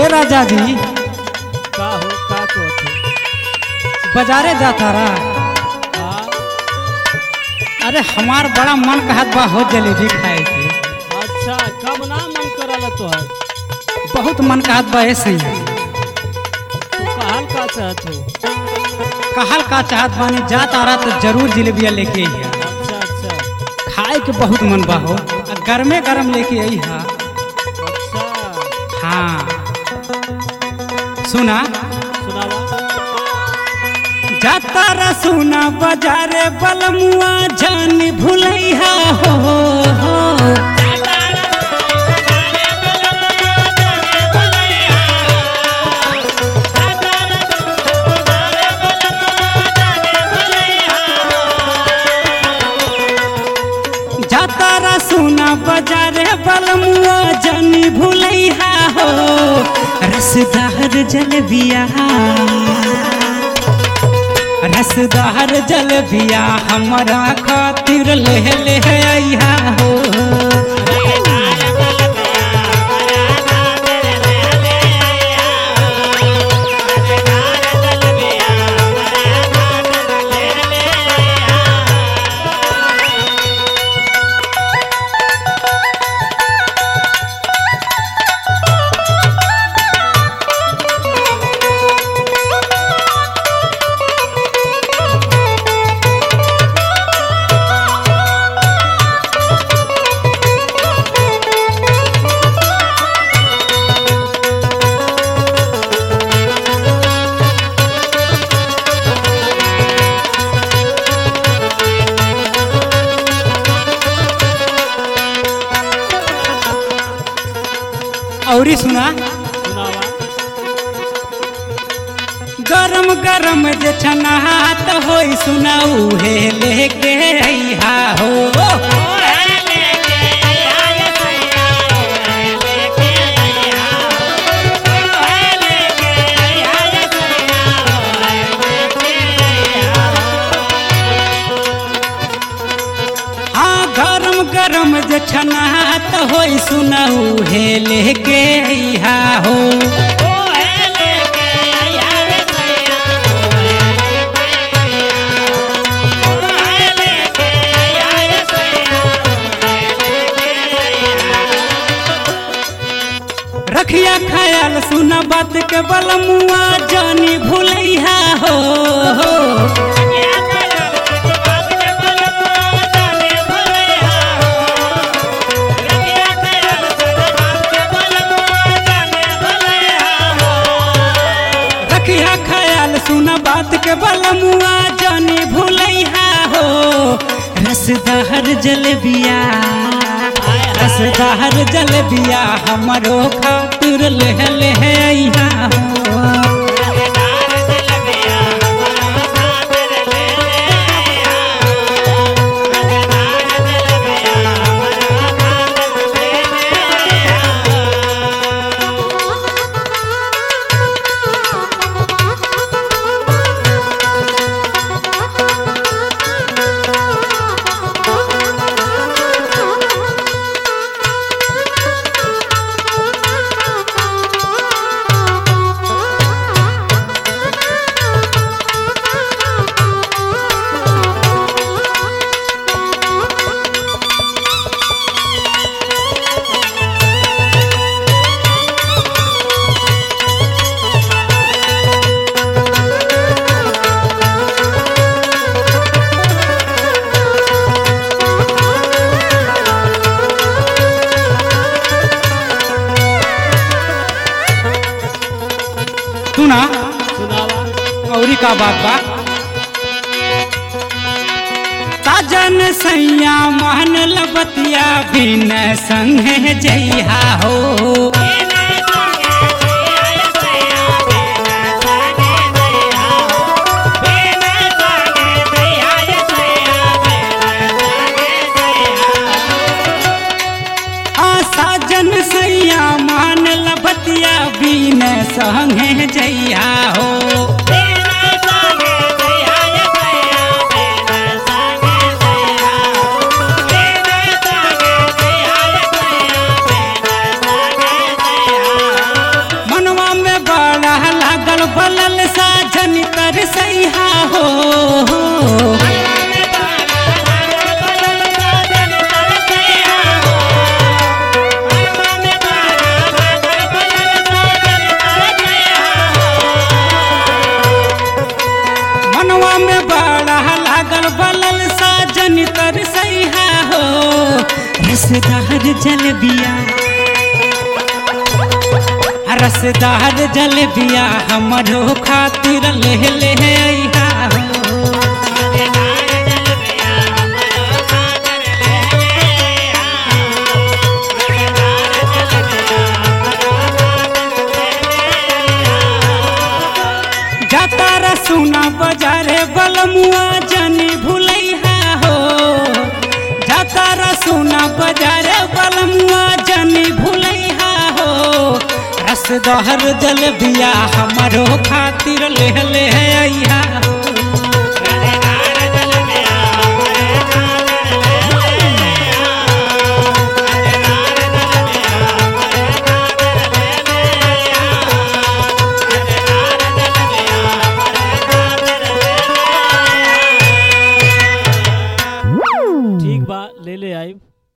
राजा जी का हो का कहत हो बाजारे जाता रहा हाँ अरे हमार बड़ा मन कहत बा हो जलेबी खाए के अच्छा कब ना मन करल तोहर बहुत मन कहत बा ऐसे ही तू कहल का चाहत हो कहल का चाहत बानी जात आ रहा तो जरूर जलेबिया लेके आई अच्छा अच्छा खाए के बहुत मन बा हो आ गरमे गरम लेके आई हा अच्छा हाँ सुना सुनावा जाता रा सुना बाजारे बलमुआ जान भुलैहा हो, हो। जाता रा सुना बाजारे बलमुआ जान भुलैहा हो रसदार जलबिया रसदार जलबिया हमरा खातिर ले ले आइहा हो औरी सुना सुनावा गरम गरम जे छनात होई सुना उहे लेके आइहा हो हाँ गरम गरम जे छनात होई सुना उहे लेके आइहा हो रखिया ख्याल सुना बात के बलमुआ जानी भूलैहा हो रखिया ख्याल सुना बात के बलमुआ जानी भूलैहा हो रसदार जलबिया रसदार जलबिया हमरो खातिर ले ले आइहा हो सुना सुनावा औरी का बात बा साजन सैया मान लबतिया बिन संगे जइहा हो आ साजन सैया मान लबतिया बिन संगे जइहा हो मनवा बलल साजन कर सैहा हो मनवा में बड़ा लागल बलल साजन कर सैहा हो रसदार जलबिया रसदार जलबिया हमरो खातिर ले ले अइहा हो जाता रसुना बजारे बलमुआ जनी भुलैहा हो जाता रसुना बजारे बलमुआ जनी भुलैहा हो रसदहर जल बिया हमरो खातिर ले ले अइहा